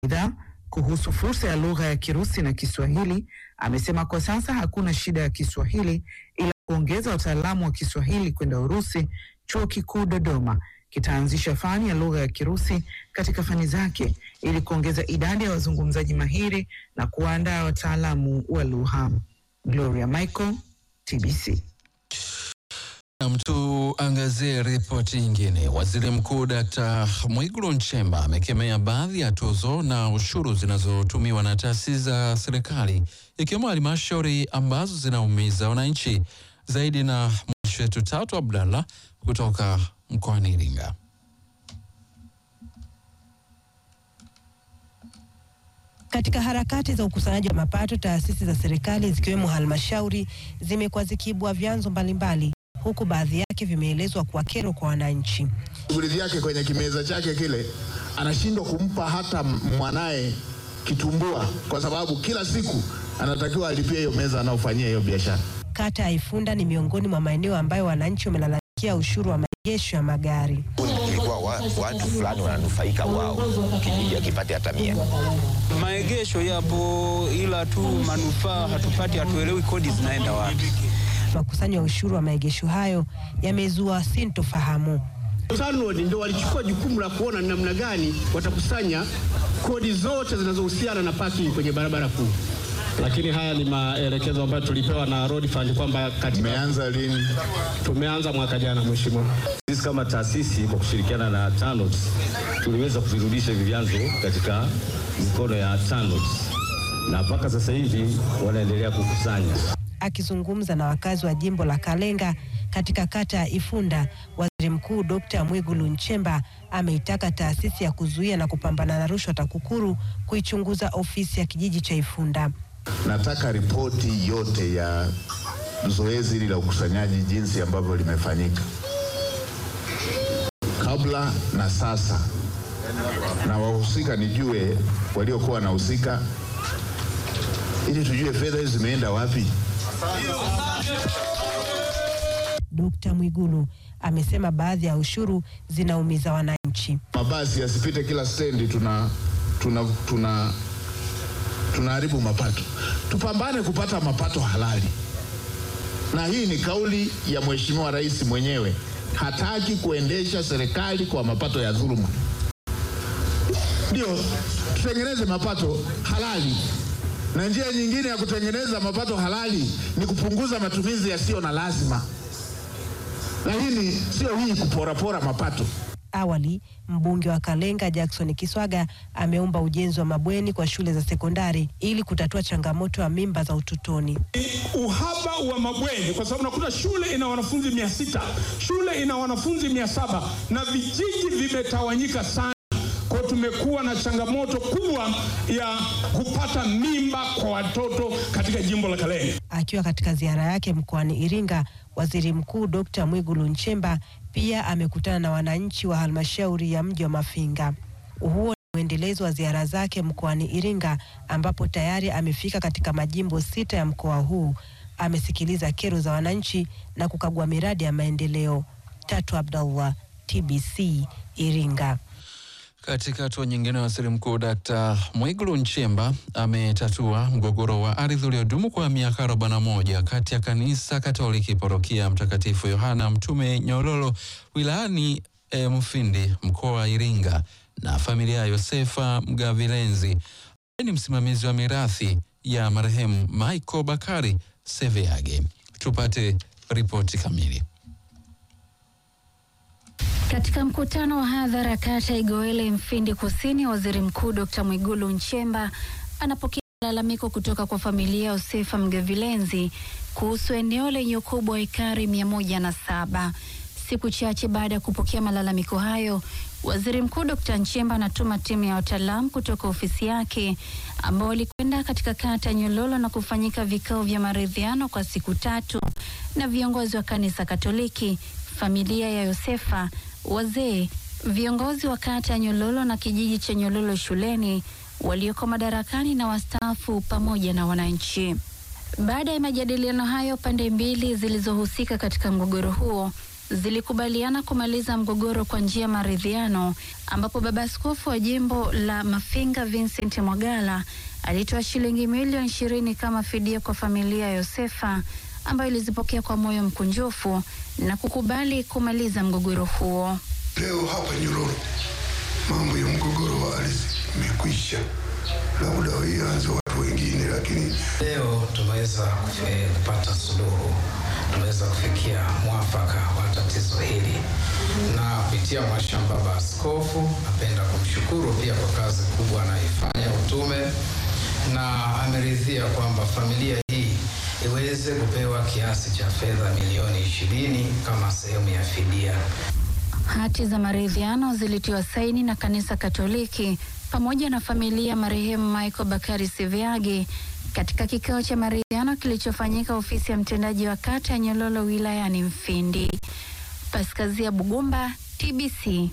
Aidha, kuhusu fursa ya lugha ya Kirusi na Kiswahili, amesema kwa sasa hakuna shida ya Kiswahili ila kuongeza wataalamu wa Kiswahili kwenda Urusi. Chuo Kikuu Dodoma kitaanzisha fani ya lugha ya Kirusi katika fani zake ili kuongeza idadi ya wazungumzaji mahiri na kuwaandaa wataalamu wa lugha. Gloria Michael, TBC. Nam, tuangazie ripoti nyingine. Waziri Mkuu Dkt. Mwigulu Nchemba amekemea baadhi ya tozo na ushuru zinazotumiwa na taasisi za serikali ikiwemo halmashauri ambazo zinaumiza wananchi zaidi. Na mwandishi wetu Tatu Abdallah kutoka mkoani Iringa. Katika harakati za ukusanyaji wa mapato, taasisi za serikali zikiwemo halmashauri zimekuwa zikiibua vyanzo mbalimbali, huku baadhi yake vimeelezwa kuwa kero kwa wananchi. shughuli vyake kwenye kimeza chake kile, anashindwa kumpa hata mwanaye kitumbua, kwa sababu kila siku anatakiwa alipie hiyo meza anaofanyia hiyo biashara. Kata ya Ifunda ni miongoni mwa maeneo ambayo wananchi wamelalamikia ushuru wa maegesho ya magari. ilikuwa wa, watu fulani wananufaika wao, kijiji akipate hata mia. Maegesho yapo ila tu manufaa hatupati, hatuelewi kodi zinaenda wapi. Makusanyo ya ushuru wa maegesho hayo yamezua sintofahamu. TANROADS ndio walichukua jukumu la kuona ni namna gani watakusanya kodi zote zinazohusiana na parking kwenye barabara kuu. Lakini haya ni maelekezo ambayo tulipewa na Road Fund kwamba katika Imeanza lini? tumeanza mwaka jana, mheshimiwa. Sisi kama taasisi kwa kushirikiana na TANROADS tuliweza kuvirudisha hivi vyanzo katika mikono ya TANROADS na mpaka sasa hivi wanaendelea kukusanya. Akizungumza na wakazi wa jimbo la Kalenga katika kata ya Ifunda, waziri mkuu Dkt. Mwigulu Nchemba ameitaka taasisi ya kuzuia na kupambana na rushwa TAKUKURU kuichunguza ofisi ya kijiji cha Ifunda. Nataka ripoti yote ya zoezi hili la ukusanyaji jinsi ambavyo limefanyika kabla na sasa, na wahusika nijue waliokuwa wanahusika, ili tujue fedha hizi zimeenda wapi. Dkt. Mwigulu amesema baadhi ya ushuru zinaumiza wananchi. Mabasi yasipite kila stendi, tuna tuna tuna tunaharibu mapato. Tupambane kupata mapato halali, na hii ni kauli ya Mheshimiwa Rais mwenyewe. Hataki kuendesha serikali kwa mapato ya dhuluma. Ndio tutengeneze mapato halali, na njia nyingine ya kutengeneza mapato halali ni kupunguza matumizi yasiyo na lazima, lakini sio hii kuporapora mapato. Awali mbunge wa Kalenga Jackson Kiswaga ameomba ujenzi wa mabweni kwa shule za sekondari ili kutatua changamoto ya mimba za utotoni. uhaba wa mabweni kwa sababu nakuta shule ina wanafunzi mia sita shule ina wanafunzi mia saba na vijiji vimetawanyika sana kwa hiyo tumekuwa na changamoto kubwa ya kupata mimba kwa watoto katika jimbo la Kalenga. Akiwa katika ziara yake mkoani Iringa, waziri mkuu Dkt. Mwigulu Nchemba pia amekutana na wananchi wa halmashauri ya mji wa Mafinga. Huo ni mwendelezo wa ziara zake mkoani Iringa, ambapo tayari amefika katika majimbo sita ya mkoa huu. Amesikiliza kero za wananchi na kukagua miradi ya maendeleo. Tatu Abdallah, TBC, Iringa. Katika hatua nyingine, waziri mkuu Dkt. Mwigulu Nchemba ametatua mgogoro wa ardhi uliodumu kwa miaka 41 kati ya kanisa Katoliki parokia Mtakatifu Yohana Mtume Nyololo wilayani e, Mufindi mkoa wa Iringa na familia ya Yosefa Mgavilenzi ni msimamizi wa mirathi ya marehemu Michael Bakari Seveage. Tupate ripoti kamili. Katika mkutano wa hadhara kata Igoele Mfindi Kusini, waziri mkuu Dr. Mwigulu Nchemba anapokea malalamiko kutoka kwa familia ya Yosefa Mgavilenzi kuhusu eneo lenye ukubwa wa ekari mia moja na saba. Siku chache baada ya kupokea malalamiko hayo, waziri mkuu Dr. Nchemba anatuma timu ya wataalamu kutoka ofisi yake ambao walikwenda katika kata ya Nyololo na kufanyika vikao vya maridhiano kwa siku tatu na viongozi wa kanisa Katoliki, familia ya Yosefa, wazee, viongozi wa kata ya Nyololo na kijiji cha Nyololo shuleni walioko madarakani na wastaafu pamoja na wananchi. Baada ya majadiliano hayo, pande mbili zilizohusika katika mgogoro huo zilikubaliana kumaliza mgogoro kwa njia ya maridhiano, ambapo baba askofu wa jimbo la Mafinga Vincent Mwagala alitoa shilingi milioni ishirini kama fidia kwa familia ya Yosefa ambayo ilizipokea kwa moyo mkunjufu na kukubali kumaliza mgogoro huo. Leo hapa Nyololo mambo ya mgogoro wa ardhi imekwisha, labda ianze watu wengine, lakini leo tumeweza eh, kupata suluhu, tumeweza kufikia mwafaka wa tatizo hili, na kupitia mashamba baba askofu, napenda kumshukuru pia kwa kazi kubwa anayoifanya utume, na ameridhia kwamba familia hii iweze kupewa kiasi cha fedha milioni ishirini kama sehemu ya fidia. Hati za maridhiano zilitiwa saini na kanisa Katoliki pamoja na familia ya marehemu Michael Bakari Siviagi katika kikao cha maridhiano kilichofanyika ofisi ya mtendaji wa kata ya Nyololo wilayani Mfindi. Paskazia Bugumba, TBC.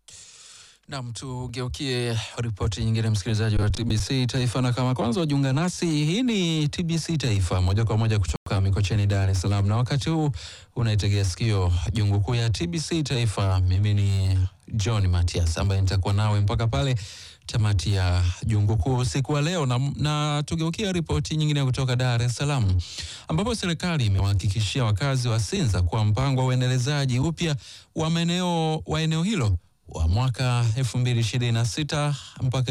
Nam, tugeukie ripoti nyingine, msikilizaji wa TBC Taifa, na kama kwanza wajiunga nasi, hii ni TBC Taifa moja kwa moja kutoka Mikocheni, Dar es Salaam, na wakati huu unaitegea sikio jungu kuu ya TBC Taifa. Mimi ni John Matias ambaye nitakuwa nawe mpaka pale tamati ya jungu kuu usiku wa leo, na, na tugeukia ripoti nyingine kutoka Dar es Salaam ambapo serikali imewahakikishia wakazi wa Sinza kuwa mpango wa uendelezaji upya wa maeneo wa eneo hilo wa mwaka 2026 mpaka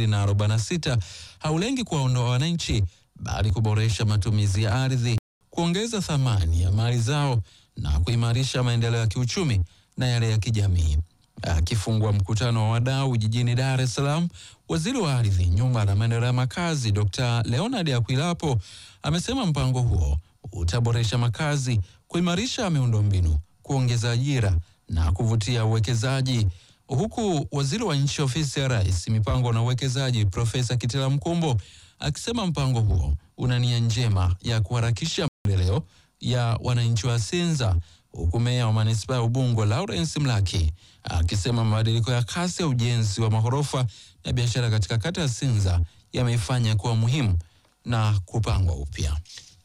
2046 haulengi kuwaondoa wananchi bali kuboresha matumizi ya ardhi, kuongeza thamani ya mali zao na kuimarisha maendeleo ya kiuchumi na yale ya kijamii. Akifungua mkutano wa wadau jijini Dar es Salaam, waziri wa ardhi, nyumba na maendeleo ya makazi Dr. Leonard Akwilapo amesema mpango huo utaboresha makazi, kuimarisha miundombinu, kuongeza ajira na kuvutia uwekezaji, huku waziri wa nchi ofisi ya rais mipango na uwekezaji Profesa Kitila Mkumbo akisema mpango huo una nia njema ya kuharakisha maendeleo ya wananchi wa Sinza, huku meya wa manispaa ya Ubungo Lawrence Mlaki akisema mabadiliko ya kasi ya ujenzi wa maghorofa na biashara katika kata ya Sinza yameifanya kuwa muhimu na kupangwa upya.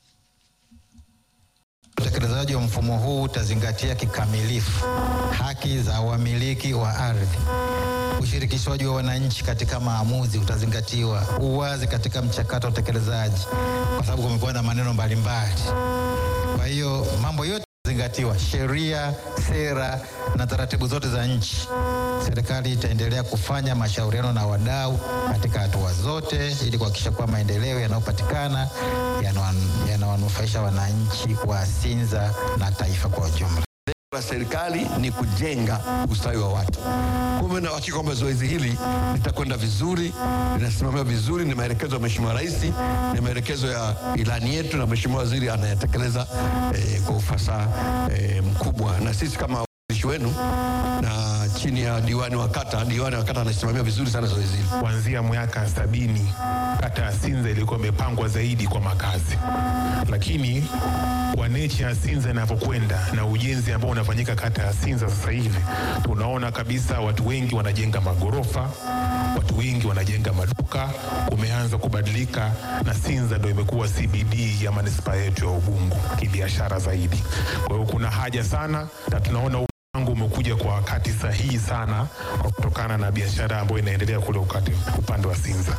Utekelezaji wa mfumo huu utazingatia kikamilifu haki za wamiliki wa ardhi. Ushirikishwaji wa wananchi katika maamuzi utazingatiwa, uwazi katika mchakato wa utekelezaji, kwa sababu kumekuwa na maneno mbalimbali. Kwa hiyo mambo yote zingatiwa, sheria, sera na taratibu zote za nchi. Serikali itaendelea kufanya mashauriano na wadau katika hatua zote ili kuhakikisha kuwa maendeleo yanayopatikana yanawanufaisha wananchi wa Sinza na taifa kwa ujumla. Lengo la serikali ni kujenga ustawi wa watu. Kumbe na hakika kwamba zoezi hili litakwenda vizuri, linasimamiwa vizuri, ni maelekezo ya Mheshimiwa Rais, ni maelekezo ya ilani yetu, na Mheshimiwa Waziri anayatekeleza eh, kwa ufasaha eh, mkubwa, na sisi kama wawakilishi wenu na chini ya diwani wa kata, diwani wa kata anasimamia vizuri sana zoezi hili. Kuanzia miaka sabini kata ya Sinza ilikuwa imepangwa zaidi kwa makazi, lakini kwa necha ya Sinza inavyokwenda na ujenzi ambao unafanyika kata ya Sinza sasa hivi, tunaona kabisa watu wengi wanajenga magorofa, watu wengi wanajenga maduka, kumeanza kubadilika, na Sinza ndio imekuwa CBD ya manispaa yetu ya Ubungo kibiashara zaidi. Kwa hiyo kuna haja sana, na tunaona mpango umekuja kwa wakati sahihi sana, kwa kutokana na biashara ambayo inaendelea kule ukati upande wa Sinza.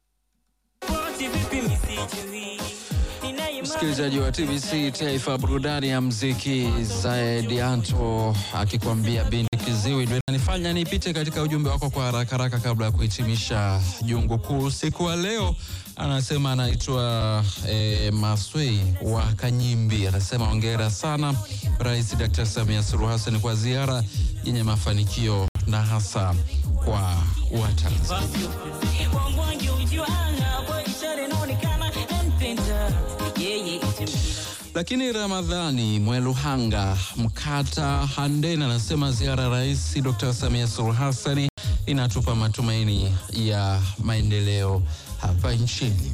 Msikilizaji wa TBC Taifa, burudani ya mziki, Zaid Anto akikwambia binti kiziwi, ndio inanifanya nipite katika ujumbe wako kwa haraka haraka kabla ya kuhitimisha jungu kuu usiku wa leo. Anasema anaitwa eh, Maswei wa Kanyimbi, anasema hongera sana Rais Dr. Samia Suluhu Hassan kwa ziara yenye mafanikio na hasa kwa Watanzania. Lakini Ramadhani Mweluhanga Mkata Handeni anasema ziara ya Rais Dr. Samia Suluhu Hassan inatupa matumaini ya maendeleo hapa nchini.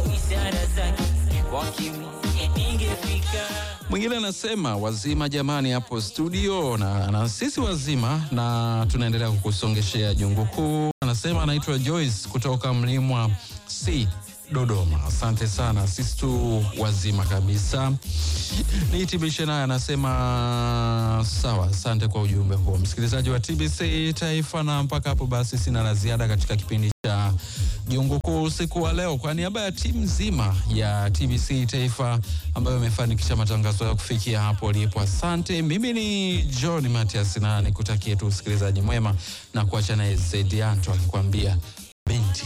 Mwingine anasema wazima jamani, hapo studio na, na sisi wazima na tunaendelea kukusongeshea jungu kuu. Anasema anaitwa Joyce kutoka Mlimwa C Dodoma. Asante sana, sisi tu wazima kabisa. Nihitimishe naye anasema sawa. Asante kwa ujumbe huo, msikilizaji wa TBC Taifa, na mpaka hapo basi sina la ziada katika kipindi cha Jungu Kuu usiku wa leo. Kwa niaba ya timu nzima ya TBC Taifa ambayo imefanikisha matangazo ya kufikia hapo ulipo, asante. Mimi ni John Matias na nikutakie tu usikilizaji mwema na kuacha naye Zedianto akikwambia